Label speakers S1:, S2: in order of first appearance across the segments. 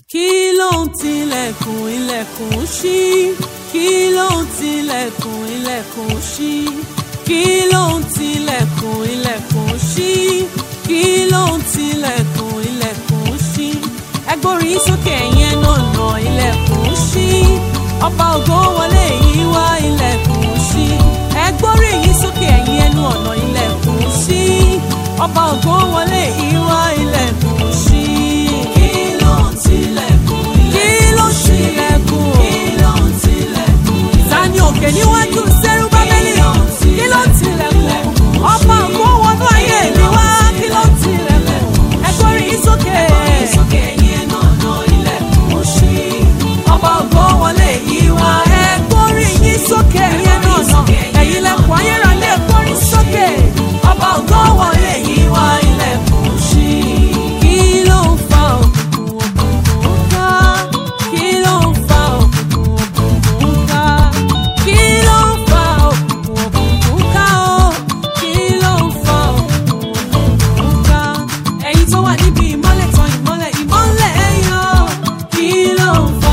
S1: kí ló ń tilẹ̀kùn ilẹ̀kùn ṣí kí ló ń tilẹ̀kùn ilẹ̀kùn ṣí kí ló ń tilẹ̀kùn ilẹ̀kùn ṣí kí ló ń tilẹ̀kùn ilẹ̀kùn ṣí ẹgbórí sókè yẹn nànà ilẹ̀kùn ṣí ọba ògo wọlé yìí wá ilẹ̀kùn ṣí ẹgbórí yìí sókè ẹ̀yìn ẹnu ọ̀nà ilẹ̀kùn ṣí ọba ògo wọlé yìí wá ilẹ̀kùn ṣí.
S2: Kí ló ń tilẹ̀kùn
S1: kí ló ń tilẹ̀kùn
S2: Kí ló ń tilẹ̀kùn
S1: tani òkè níwájú sẹ́rú bábẹ́lì kí ló ń tilẹ̀kùn ọba ògo wọnú ayé mi wá kí ló ń tilẹ̀kùn ẹgbórí yìí sókè.
S2: Sókè yẹn nànà ilẹ̀kùn ṣí.
S1: ọba ògo wọlé yìí wá ẹgbórí yìí sókè yẹn náà ẹ̀yin lẹ́kùn ayérayé ẹgbórí sókè ọba ògo wọlé yìí wá ilẹ̀kùn ṣí. kí ló ń fa òkùnkùn òkùnkùn ká kí ló ń fa òkùnkùn òkùnkùn ká kí ló ń fa òkùnkùn òkùnkùn ká ó kí ló ń fa òkùnkùn òkùnkùn ká ẹ̀yin tó wà níbi ìmọ́lẹ̀ tàn ìmọ́lẹ̀ ìmọ́lẹ̀ yọ kí ló ń fa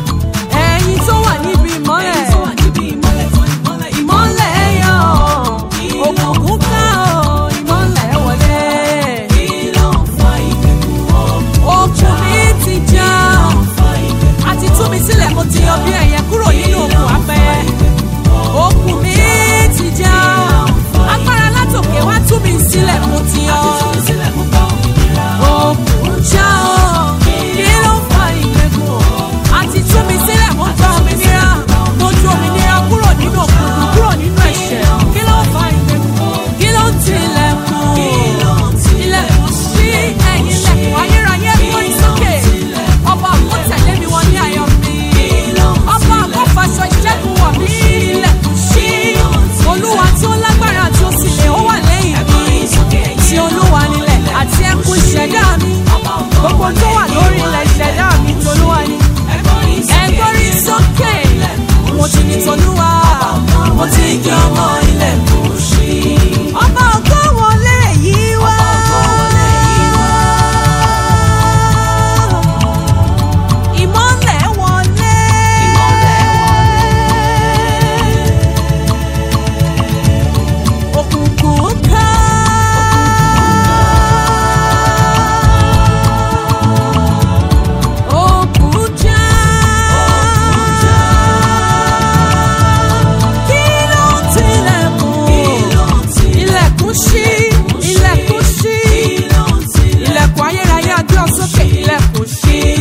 S1: ẹ̀yin tó wà níbi ìmọ́lẹ̀
S2: Ẹ̀yin tó wà níbi ìmọ́lẹ̀ tán ìmọ́lẹ̀
S1: ìmọ́lẹ̀ yọ òkùnkùn ká ó ìmọ́lẹ̀ wọlé
S2: Kí ló ń fa ìgbèkùn ọkùn?
S1: òkun mi ti já
S2: Kí ló ń fa ìgbèkùn
S1: àti tú mi sílẹ̀ mo ti yọ bí ẹyẹ kúrò nínú òkun abẹ́ òkun mi ti já agbára látòkè wá tú mi sílẹ̀ mo ti yọ
S2: sílẹ̀ mú bá òmìnira?
S1: òkun já ọ kí ló ń fa ìgbèkùn àti tú mi sílẹ̀ mo gba òmìnira mo ju òmìnira kúrò nínú òkùnkùn kúrò nínú ẹ̀ṣẹ̀ kí ló ń fa ìgbèkùn kí ló ń tilẹ̀kùn
S2: Kí ló ń
S1: ilẹ̀kùn sí ẹ̀yìn ilẹ̀kùn ayérayé gbórí sókè ọba àgbo tẹ̀lé mi wọ ní ayọ̀ mi ọba àgbo faṣọ ìṣẹ́gun wọ̀ mí ilẹ̀kùn sí olúwa tí ó lágbára tí ó sì lè ó wà lẹ́yìn mi tí olúwa nílẹ̀ àti ẹkùn ìṣẹ̀dá mi gbogbo tó wà lórí ilẹ̀ ìṣẹ̀dá mi tolúwa ni ẹgbọ́rí sókè mo ti ní tolúwa mo ti di ọmọ ilẹ̀kùn sí ọba ògo wọlé yìí wá. Ìmọ́lẹ̀ wọlé. Òkùnkùn ká. Òkùn já. Kí ló ń tilẹ̀kùn? Ilẹ̀kùn ṣí, ilẹ̀kùn ṣí ilẹ̀kùn ayérayé adé ọ̀sọ́kè ilẹ̀kùn ṣí.